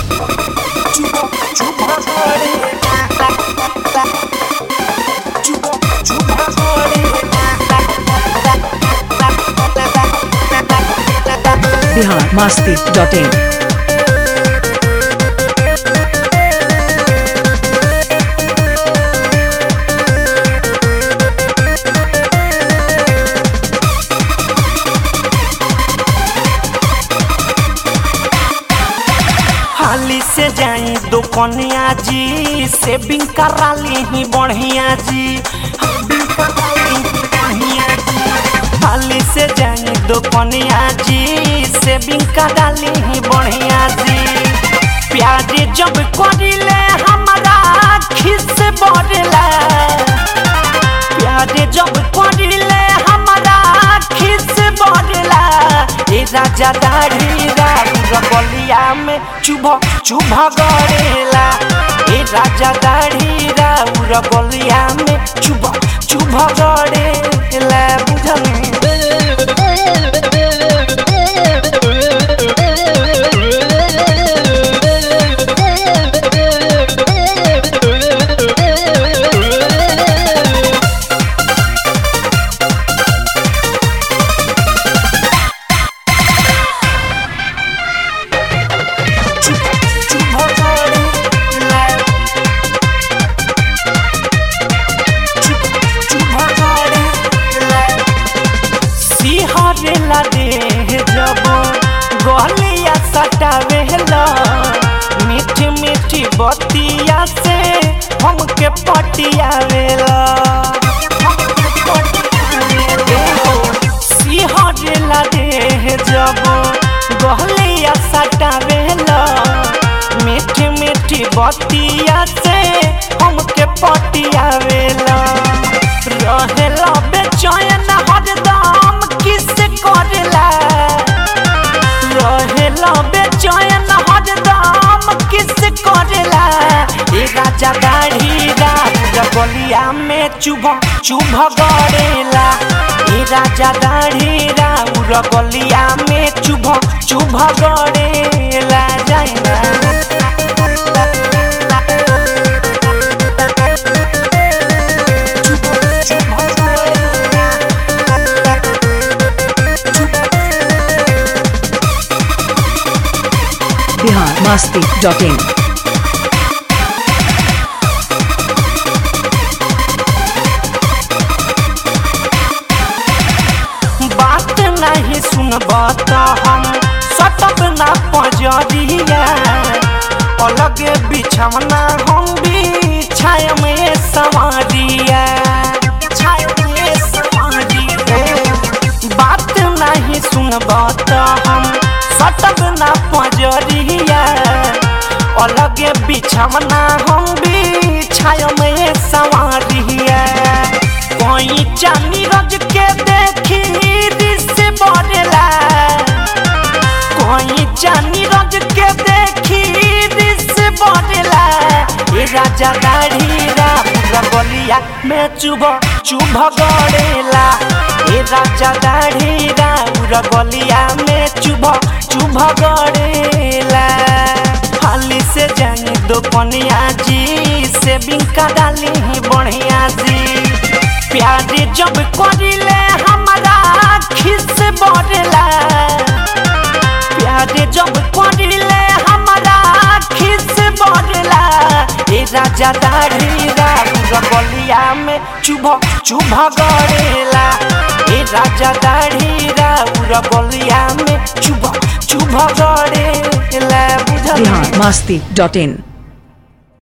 Bihar Masti dot in हाली से जाई दुकनिया जी सेविंग करा ली बढ़िया जी बढ़िया जी। हाली से जाई दुकनिया जी सेविंग करा ली बढ़िया जी प्याज जब करिले हमारा खिस बढ़ला प्याज जब करिले हमारा खिस बढ़ला ए राजा दाढ़ी रबलिया में चुभ चुभ गड़ेला ए राजा दाढ़ी रबलिया में चुभ चुभ गड़ेला बुझल चुभ गड़ेला चुभ गड़ेला सिहरेला देह जब गलिया सटावेला मीठी मीठी बतिया से हमके पटियावेला सिहरेला देह जब गलिया सटावेला मीठी मीठी बतिया से हमके पटियावेला रहेला बेचैन हरदम किस करेला रहेला बेचैन हरदम किस करेला ए राजा दाढ़ी रबलिया में चुभ चुभ गड़ेला ए राजा दाढ़ी रबलिया में चुभ चुभ गड़ेला जाइना बिहार मास्ती डॉट इन बात नहीं सुनब त हम सटब ना पजरिया अलगे बिछवना हम बिछाय में सवारिया बात नहीं सुनब त हम सटब ना पजरिया अलगे बिछवना हम बिछाय में सवारिया कोई चांदी रज के देखी दिस बढ़ला कोई चांदी रज के देखी दिस बढ़ला ए राजा दाढ़ी रबलिया में चुभ चुभ गड़ेला ए राजा दाढ़ी रबलिया में चुभ चुभ गड़ेला हाली से जानी दुपनिया जी सेविंग करा ली बढ़िया जी प्याज जब करिले हमारा खिस बढ़ला प्याज जब करिले हमारा खिस बढ़ला ए राजा दाढ़ी रबलिया में चुभ चुभ गड़ेला ए राजा दाढ़ी रबलिया में चुभ चुभ गड़ेला बुझल बिहार मास्ती डॉट इन